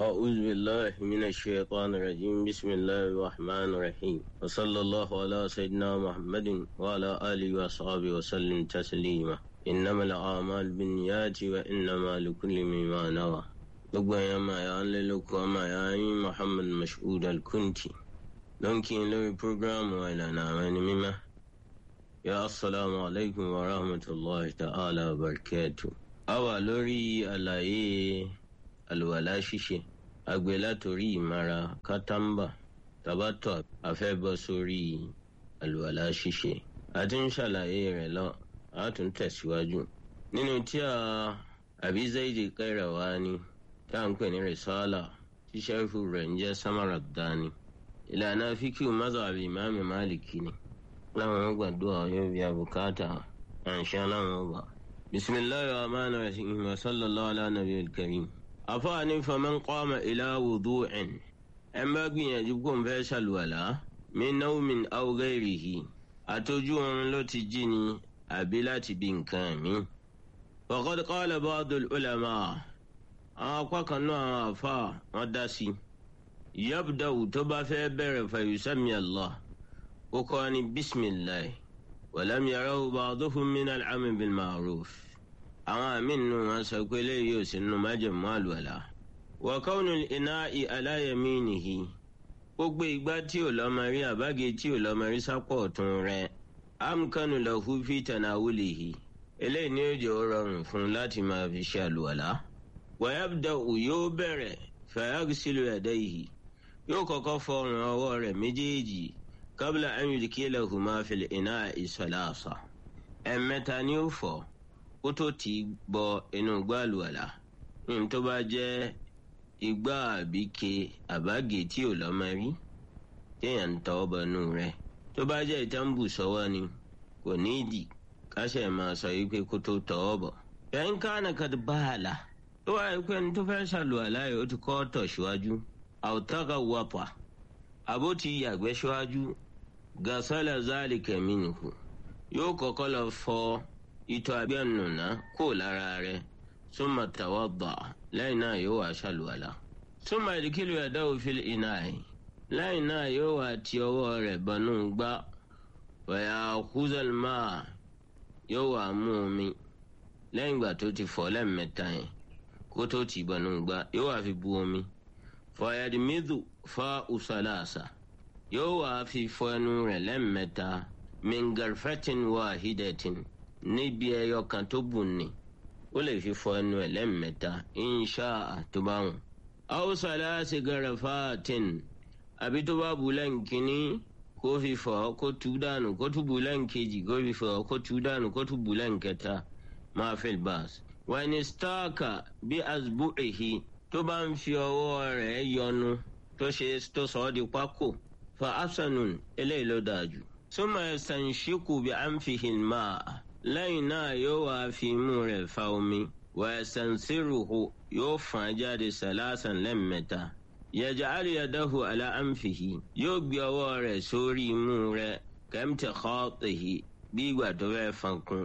أعوذ بالله من الشيطان الرجيم بسم الله الرحمن الرحيم وصلى الله على سيدنا محمد وعلى آله وصحبه وسلم تسليما إنما الأعمال بالنيات وإنما لكل ما نوى gbogbo ẹ̀yàn máa yà á lé lóko ọmọ àyà yín Muhammad Mashood Al-Kunti ló ń kí n lórí prógráàmù ìlànà àwọn ẹni mímọ́ yà assalamu alaikum wa rahmatulahi ta'ala wa barakatuh. a wà lórí àlàyé àlùwàlá ṣíṣe àgbẹ̀ látòrí ìmara kátàmbà tabatọ̀ afẹ́bọ́ sórí àlùwàlá ṣíṣe a ti ń ṣàlàyé rẹ̀ lọ a tún tẹ̀síwájú nínú tí a Abi Zaidi Qayrawani tá à ń pè ní rìsálà tí sẹ́fù rẹ̀ ń jẹ́ Samaradani ìlànà fíkìú mazhabi ìmáàmì Málìkì ni láwọn gbàdúrà yóò bí abùkátà àǹṣá láwọn wà. bisimilahi rahman rahim wa sallallahu ala nabiyil karim. afaani faman qama ila wudu'in ẹ bá gbìyànjú kó n fẹ́ ṣàlùwàlá min nawmin aw ghayrihi àtọ́jú oorun ló ti jí ni àbí láti bí nǹkan mi. faqad qala ba'dul ulama àwọn apá kan náà àwọn àfa wọn dá sí i yabda'u tó bá fẹ́ bẹ̀rẹ̀ fa yusami Allah ó kọ́ ni bisimilahi walam yarahu ba'duhum min al-amri bil ma'ruf àwọn àmì nù wọn sọ pé eléyìí ò sí nù májèmú àlùwàlà wa kawnul ina'i ala yaminihi ó gbé igbá tí ò lọ́mọ rí àbáge tí ò lọ́mọ rí sápọ̀ ọ̀tún rẹ̀ amkanu lahu fi tanawulihi eléyìí ni ó jẹ́ ó rọrùn fún un láti máa fi ṣe àlùwàlà wayabda'u yóò bẹ̀rẹ̀ fayaghsilu yadayhi yóò kọ́kọ́ fọ ọrùn ọwọ́ rẹ̀ méjèèjì qabla an yudkilahuma fil ina'i salasa ẹ̀mẹ́ta ni ó fọ̀ kó tó ti bọ inú gbàlùwàlà ní tó bá jẹ́ igbá àbíke àbágé tí ò lọ́mọ rí téèyàn ń tọ́ bọnú rẹ̀ tó bá jẹ́ ìtàǹbù sọ́wọ́ ni kò ní ìdí káṣẹ̀ máa sọ yìí pé kó tó tọ́ ọ bọ̀. ẹ̀yin kánà kad báàlà tó wáyé pé ní tó fẹ́ ṣàlùwàlá yìí ó ti kọ́ tọ̀ síwájú àwòtáka wàpà àbó ti yàgbẹ́ síwájú gasala zalika minhu yóò kọ́kọ́ lọ fọ ìtọ̀ àgbẹ̀nùnà kó lára rẹ̀ summa tawadda lẹ́yìn náà yóò wá ṣàlùwàlá summa ìdíkìlù yadahu fil ina'i lẹ́yìn náà yóò wá ti ọwọ́ rẹ̀ bọnú gbá wa ya'khuzal ma'a yóò wá mú omi lẹ́yìn ìgbà tó ti fọ̀ lẹ́ẹ̀mẹ́ta yẹn kó tó ti bọnú gbá yóò wá fi bu omi fọyàdìmídù fa usalasa yóò wá fi fọ ẹnu rẹ̀ lẹ́ẹ̀mẹ́ta mingarfetin wahidatin níbi ẹyọ kan tó bù ní ó lè fi fọ ẹnu ẹ̀ lẹ́ẹ̀mẹ́ta insha tó bá wùn. awusalasi garafatin àbí tó bá bu lẹ́ǹkìní kó fi fọ kó tú dànù kó tú bu lẹ́ǹkejì kó fi fọ kó tú dànù kó tú bu lẹ́ǹkẹta máa fi bàs. wàní stáàkà bí asbu'ihi tó bá ń fi ọwọ́ rẹ̀ yọnu tó ṣe tó sọ ọ́ di pákó fa asanun eléyìí ló dáa jù. súnmọ́ ẹ̀sán ṣíkù bí à ń fi hìn máa lẹ́yìn náà yóò wá fi imú rẹ̀ fa omi wà ẹ̀sán sírùhù yóò fàn jáde sàlásàn lẹ́mẹ̀ta. yaj'al yadahu ala anfihi yóò gbé ọwọ́ rẹ̀ sórí imú rẹ̀ kamtikhatihi bí ìgbà tó fẹ́ fankun.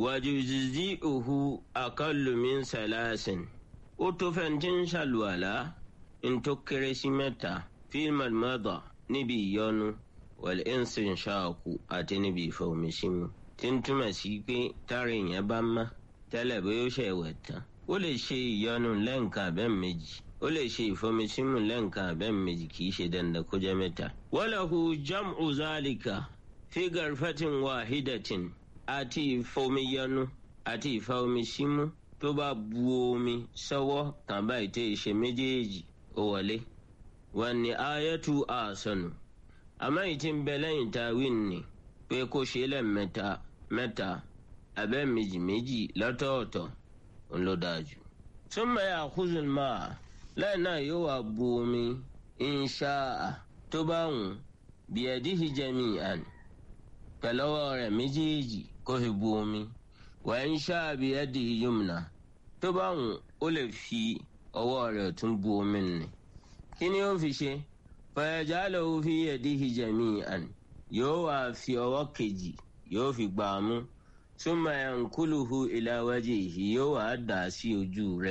wajuzzi'uhu aqallu min salasin ó tó fẹ́ tí ń ṣàlùwàlá ń tó kéré sí mẹ́ta fíìmù mọ́dọ̀ níbi ìyọnu wal instinshaqu àti níbi ìfọ̀mísímù tí ń túmọ̀ sí pé tárí yẹn bá má tẹ́lẹ̀ bóyá ó ṣe wẹ̀ tán ó lè ṣe ìyọnu lẹ́ǹkan abẹ́ méjì ó lè ṣe ìfọ̀mísímù lẹ́ǹkan abẹ́ méjì kì í ṣe dandan kó jẹ́ mẹ́ta. walahu jam'u zalika fi garfatin wahidatin àti ìfọ̀míyọnu àti ìfọ̀mísímù tó bá bu omi sọ́wọ́ tàn báyìí tẹ́ ṣe méjèèjì ó wọlé wọn ni ayatu àsọnù àmọ́ èyí tí ń bẹ lẹ́yìn tawin ni pé kó ṣe lẹ́ẹ̀mẹ́ta mẹ́ta abẹ́ méjì méjì lọ́tọ̀ọ̀tọ̀ ń ló dáa jù. summa ya'khudhu al-ma'a lẹ́yìn náà yóò wá bu omi insha'a tó bá wùn biyadihi jami'an pẹ̀lọ́wọ́ rẹ̀ méjèèjì kó fi bu omi wa insha'a biyadihi yumna tó bá wùn ó lè fi ọwọ́ rẹ̀ tún bu omi nì. kí ni ó fi ṣe fayajalahu fi yadihi jami'an yóò wá fi ọwọ́ kejì yóò fi gbà á mú summa yankuluhu ila wajhihi yóò wá dà sí ojú rẹ̀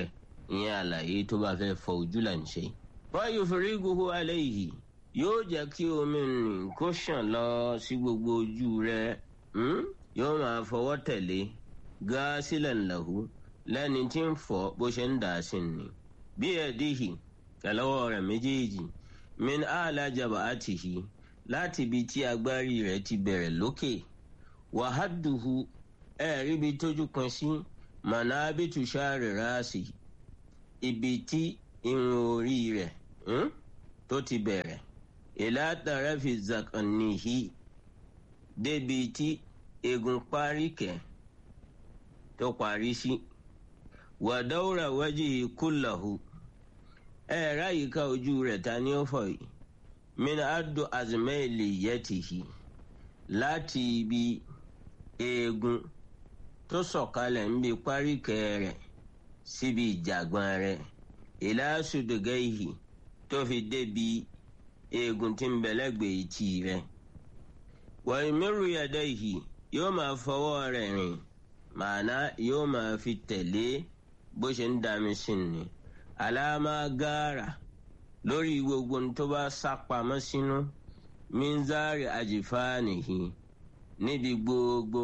ìyẹn àlàyé tó bá fẹ́ fọ ojú là ń ṣe. wáyé fìrígùhù alẹ́ yìí yóò jẹ́ kí omi nì kó ṣàn lọ sí gbogbo ojú rẹ̀ yóò máa fọwọ́ tẹ̀lé gáásílẹ̀ ńlẹ̀hù lẹ́ni tí ń fọ̀ bó ṣe ń dà sí ni. bí ẹ̀díhì tẹ̀lọ́wọ́ rẹ̀ méjèèjì min àlà jàbá àtìhì láti ibi tí agbárí rẹ̀ ti bẹ̀rẹ̀ lókè wàhádùhù ẹ̀rí bi tójú kan sí mànàbítù sáré ráàsì ibi tí irun orí rẹ̀ tó ti bẹ̀rẹ̀ ìlàtàrà fi zakanihi débi tí egun páríkẹ̀ tó parí sí wàdáwùrà wájú kúláhù ẹ̀rá yìí ká ojú rẹ̀ ta ni ó fọ̀ yìí min adu azmẹ́lì yẹtìhì láti ibi eegun tó sọ̀kalẹ̀ ń bi páríkẹ̀ rẹ̀ síbi ìjàgbọ́n rẹ̀ ìlàsùdùgẹ́yì tó fi débi eegun tí ń bẹ̀lẹ́gbẹ̀ẹ́ etí rẹ̀ wọ́n mẹ́rù yàda yìí yóò máa fọwọ́ rẹ̀ rìn màánà yóò máa fi tẹ̀lé bó ṣe ń dami sí ni àlámà gáàrà lórí gbogbo tó bá sápamọ́ sínú minzari àjìfáànìhì níbi gbogbo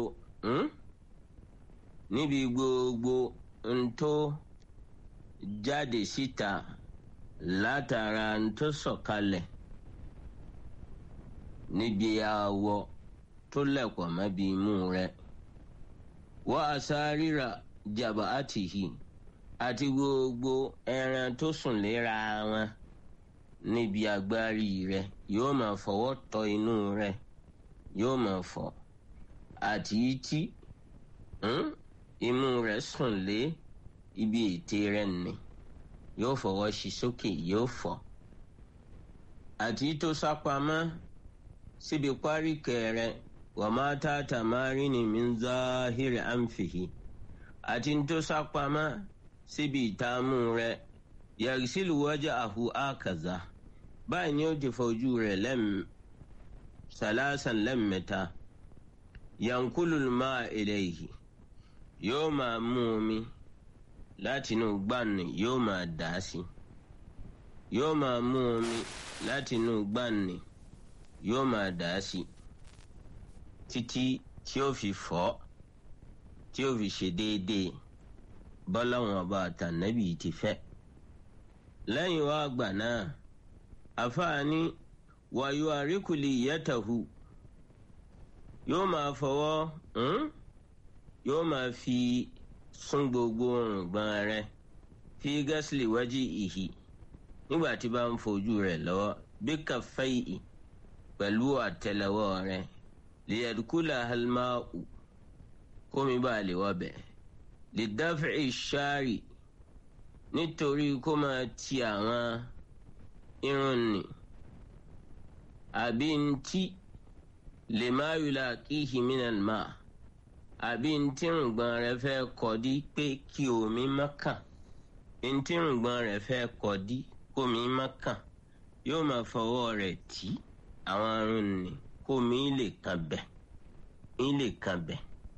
níbi gbogbo ntó jáde síta látara ntó sọ̀kalẹ̀ níbi awọ tó lẹ̀pọ̀ mẹ́bi imú rẹ̀ wọ́n àsáríra jàbá àtìhì àti gbogbo ẹran tó sùn léra wọn níbi agbárí rẹ̀ yóò máa fọwọ́ tọ inú rẹ̀ yóò máa fọ̀ àti tí imú rẹ̀ sùn lé ibi ètè rẹ̀ nì yóò fọwọ́ sí sókè yóò fọ̀ àti tó sápamọ́ síbi páríkẹ̀ rẹ̀ wọ́n máa tá tàmárí ni min záhìrì àǹfìhì àti tó sápamọ́ síbi ìtààmú rẹ̀ yàgìsílù wájà àhù àkàzà báyìí ni ó ti fojú rẹ̀ lẹ́m sàlásàn lẹ́mẹ̀ta yankulu máa eléyìí yóò máa mú omi látinú gbàǹnì yóò máa dà á sí yóò máa mú omi látinú gbàǹnì yóò máa dà á sí títí tí ó fi fọ́ tí ó fi ṣe déédéé bọ́láwọn ọba àtànẹ́bì ti fẹ́ lẹ́yìn wá àgbà náà àfààní wàyó àríkùlì yẹtàhù yóò máa fọwọ́ yóò máa fi sún gbogbo òrùngbọ̀n rẹ̀ fi gásìlì wájú ìhì nígbà tí bá ń fojú rẹ̀ lọ́wọ́ bí kàfẹ́yì pẹ̀lú àtẹ́lẹwọ́ rẹ̀ lìyàdúkúlà halmáù kómi bá lè wọ́bẹ̀ lè dáfẹ́ ìṣáàrì nítorí kó máa ti àwọn irun nì àbí ntí lè má yùlá kíhì mìíràn má àbí ntí rùngbọ̀n rẹ̀ fẹ́ kọ́dí pé kí omi má kàn ntí rùngbọ̀n rẹ̀ fẹ́ kọ́dí kómi má kàn yóò máa fọwọ́ rẹ̀ tì àwọn irun nì kómi lè kàn bẹ̀ lè kàn bẹ̀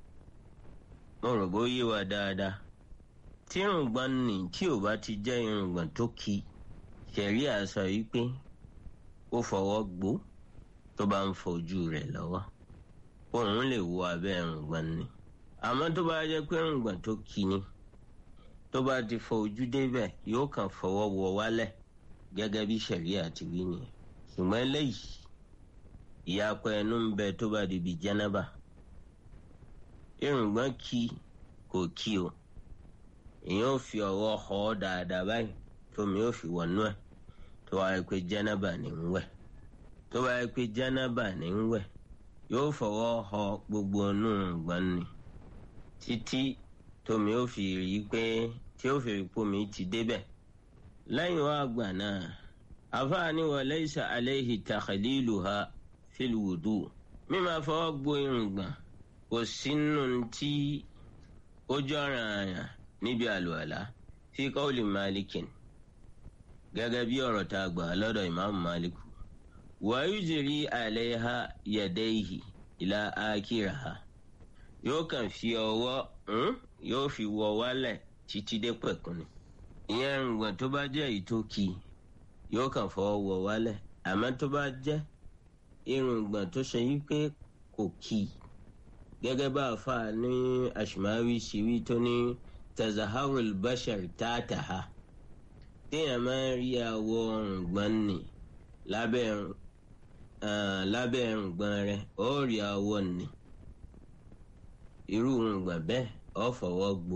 mo rò bó yé wa dáadáa tí irùngbọ̀n nì tí ò bá ti jẹ́ irùngbọ̀n tó ki ṣẹ̀rí àṣọ yìí pé ó fọwọ́ gbó tó bá ń fojú rẹ̀ lọ́wọ́ òun lè wo abẹ́ irùngbọ̀n nì àmọ́ tó bá jẹ́ pé irùngbọ̀n tó ki ni tó bá ti fọ ojú débẹ̀ yóò kàn fọwọ́ wọ wálẹ̀ gẹ́gẹ́ bí ṣẹ̀rí àti wí nìyẹn ṣùgbọ́n eléyìí ìyapọ̀ ẹnu ń bẹ tó bá di bí jẹ́nẹ́bà irùngbọ̀n kí kò kí o èèyàn ò fi ọwọ́ họ ọ́ dáadáa báyìí tómi ò fi wọnú ẹ̀ tó wáyé pé jẹ́nẹ́bà ní ń wẹ̀ tó wáyé pé jẹ́nẹ́bà ní ń wẹ̀ yóò fọwọ́ họ gbogbo inú irùngbọ̀n ni títí tómi ò fi rí i pé tí ó fi rí pómi ti débẹ̀ lẹ́yìn wá àgbà náà àfáàní wa laysa alayhi takhliluha fil wudu mímọ́ fọwọ́ gbo irùngbọ̀n kò sínú tí ó jọ̀ràn àyàn níbi àlùwàlá fi qawli malikin gẹ́gẹ́ bí ọ̀rọ̀ tá a gbà lọ́dọ̀ ìmáàmù maliku wa yujri alayha yadayhi ila akiraha yóò kàn fi ọwọ́ yóò fi wọ wálẹ̀ títí dé pẹ̀kun ni ìyẹn irùngbọ̀n tó bá jẹ́ ìtókì yóò kàn fọwọ́ wọ wálẹ̀ àmọ́ tó bá jẹ́ irùngbọ̀n tó ṣe yí pé kò kì í gẹ́gẹ́ bá a fà ní àṣùmáwí ṣìwí tó ní tazaharul bashar tààtàá téèyàn máa ń rí àwọ̀ irùngbọ̀n nì lábẹ́ lábẹ́ irùngbọ̀n rẹ̀ ó rí àwọ̀ nì irú irùngbọ̀n bẹ́ẹ̀ ó fọwọ́ gbó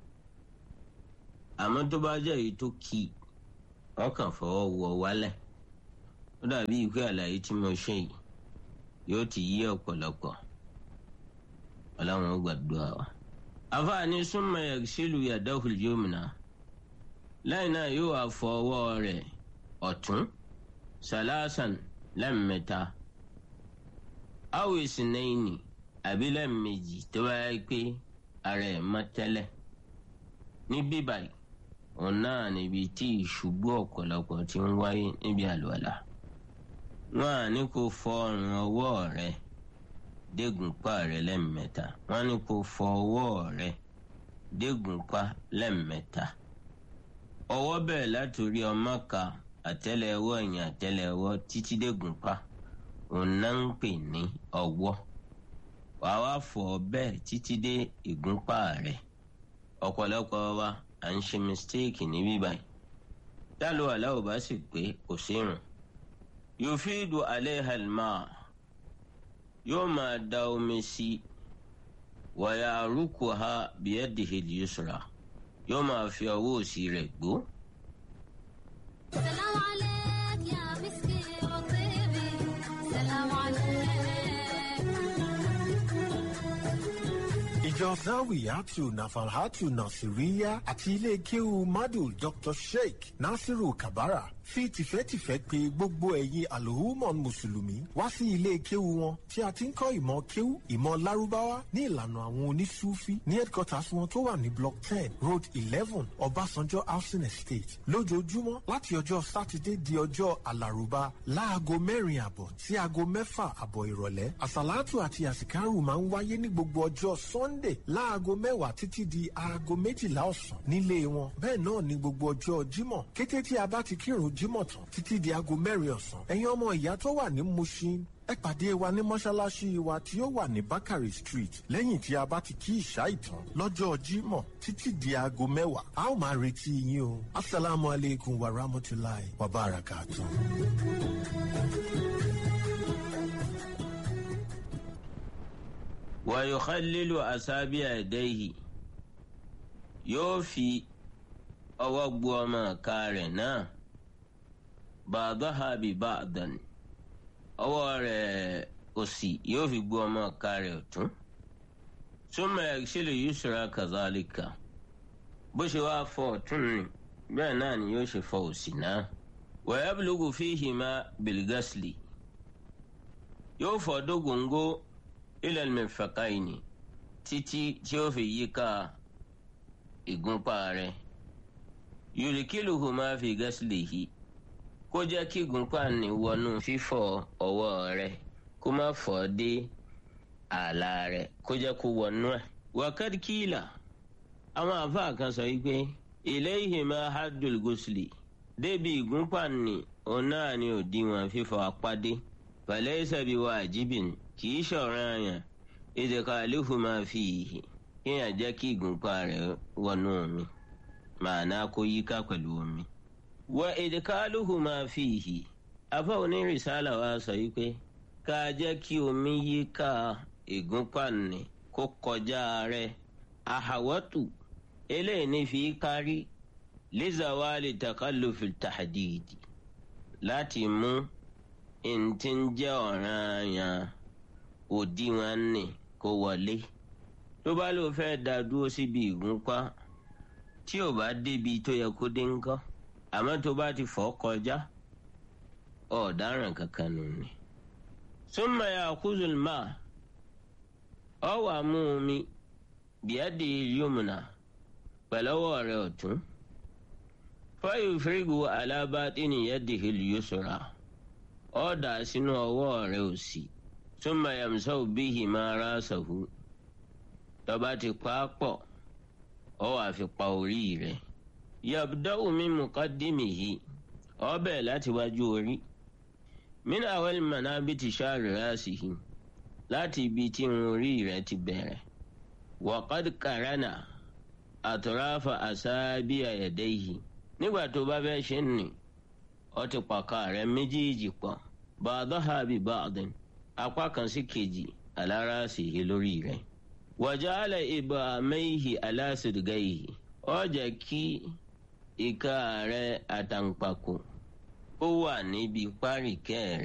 àmọ́ tó bá jẹ́ èyí tó kì í ọkàn fọwọ́ wọ wálẹ̀ ó dàbí ìwé àlàyé tí mo ṣe yìí yóò ti yí ọ̀pọ̀lọpọ̀ ọlọ́run ó gbàdúrà wa. àfààní súnmọ́ yaghsilu yadahu al-yumna lẹ́yìn náà yóò wá fọ ọwọ́ rẹ̀ ọ̀tún salasan lẹ́ẹ̀mẹ́ta aw isnayni àbí lẹ́ẹ̀mejì tó bá yẹ pé ara ẹ̀ mọ́ tẹ́lẹ̀ ní bíbáyìí òun náà níbi tí ìṣubú ọ̀pọ̀lọpọ̀ ti ń wáyé níbi àlùwàlà wọn à ní kó fọ ọrùn ọwọ́ rẹ dégùnpá rẹ lẹ́ẹ̀mẹ́ta wọn ní kó fọ ọwọ́ rẹ dégùnpá lẹ́ẹ̀mẹ́ta ọwọ́ bẹ̀rẹ̀ látòrí ọmọka àtẹ́lẹwọ́ ẹ̀yìn àtẹ́lẹwọ́ títí dégùnpá òun náà ń pè ní ọwọ́ wàá wá fọ bẹ́ẹ̀ títí dé ìgúnpá rẹ ọ̀pọ̀lọpọ̀ wa à ń ṣe mistake níbí báyìí dálò aláwọ̀ bá sì pé kò sí rùn yufidu alayha alma yóò máa da omi sí wa yarukuha biyadihi al-yusra yóò máa fi ọwọ́ òsì rẹ̀ gbó. سلام عليك يا مسكي وطيبي سلام عليك ìjọ zawiyatu nafalhatu nasiriya àti ilé kéwu madu dr sheikh nasiru kabara fi tìfẹ́tìfẹ́ pè gbogbo ẹ̀yin alhumon mùsùlùmí wá sí ilé kéwu wọn tí a ti ń kọ́ ìmọ̀ kéwu ìmọ̀ lárúbáwá ní ìlànà àwọn onísúfí ní headquarters wọn tó wà ní block ten road eleven ọbásanjọ́ housing estate lójoojúmọ́ láti ọjọ́ sátidé di ọjọ́ alárùbá láago mẹ́rin àbọ̀ sí aago mẹ́fà àbọ̀ ìrọ̀lẹ́ àsàlátù àti àsìkárù máa ń wáyé ní gbogbo ọjọ́ sunday láago mẹ́wàá títí di aago méjìlá ọ̀sán nílé wọn bẹ́ẹ̀ náà ní gbogbo ọjọ́ jímọ̀ kété tí a bá ti kírun jímọ̀ tán títí di aago mẹ́rin ọ̀sán ẹ̀yin ọmọ ìyá tó wà ní mushin ẹ pàdé wa ní mọ́ṣáláṣí wa tí ó wà ní bakari street lẹ́yìn tí a bá ti kí ìṣá ìtàn lọ́jọ́ jímọ̀ títí di aago mẹ́wàá a ó máa retí yín o asalaamu aleykum wa rahmatulahi wa barakatuh. wa yukhallilu asabi'a yadayhi yóò fi ọwọ́ gbu ọmọ ọ̀ka rẹ̀ náà ba'daha bi ba'dan ọwọ́ rẹ̀ òsì yóò fi gbu ọmọ ọ̀ka rẹ̀ ọ̀tún summa yaghsilu yusra kazalika bó ṣe wá fọ ọ̀tún ni bẹ́ẹ̀ náà ni yóò ṣe fọ òsì náà wa yablugu fihima bil ghasli yóò fọ dógóńgó ila al-mirfaqaini títí tí ó fi yíká ìgúnpá rẹ̀ yurikiluhuma fi ghaslihi kó jẹ́ kí ìgúnpá ní wọnú fífọ̀ ọwọ́ rẹ̀ kó má fọ́ dé ààlà rẹ̀ kó jẹ́ kó wọnú ẹ̀. waqad qila àwọn àfáà kan sọ wípé ilayhima haddul ghusli débi ìgúnpá ní òun náà ni òdiwọ̀n fífọ̀ apá dé falaysa biwajibin kì í ṣọ̀ràn àyàn idkhaluhuma fihi kéèyàn jẹ́ kí ìgúnpá rẹ̀ wọnú omi màánà kó yíká pẹ̀lú omi. wa idkhaluhuma fihi afọ onírìsálà wa sọ yìí pé ká jẹ́ kí omi yíká ìgúnpá nì kó kọjá rẹ̀ àhàwọ́tù eléyìí ní fi kárí lizawali takallufi tahdidi láti mú ntí ń jẹ́ ọ̀ranyàn òdiwọ̀n nì kó wọlé tó bá ló fẹ́ dá dúró síbi ìgúnpá tí ò bá débi tó yẹ kó dé ńkọ́ àmọ́ tó bá ti fọ́ kọjá ọ̀daràn kankan nù ni. summa ya'khudhul ma' ọ wà mú omi bíẹ́dì yumna pẹ̀lọ́wọ́ rẹ̀ ọ̀tún fayufrigu ala batini yadihi al-yusra ọ dà sínú ọwọ́ rẹ̀ òsì summa yamsahu bihima rasahu tọba ti pa á pọ̀ ọ wàá fi pa orí rẹ̀ yabda'u min muqaddimihi ọbẹ̀ láti wájú orí min awal manabiti sha'ri rasihi láti ibi tí irun orí rẹ̀ ti bẹ̀rẹ̀ wa qad qarana atrafa asabi'a yadayhi nígbà tó bá fẹ́ ṣe nì ó ti pàkà rẹ̀ méjèèjì pọ̀ ba'daha bi ba'din apá kan sí kejì ala rasihi lórí rẹ̀ wa ja'ala ibhamayhi ala sidghayhi ó jẹ́ kí ìka rẹ̀ àtàǹpàkò ó wà níbi páríkẹ́ rẹ̀.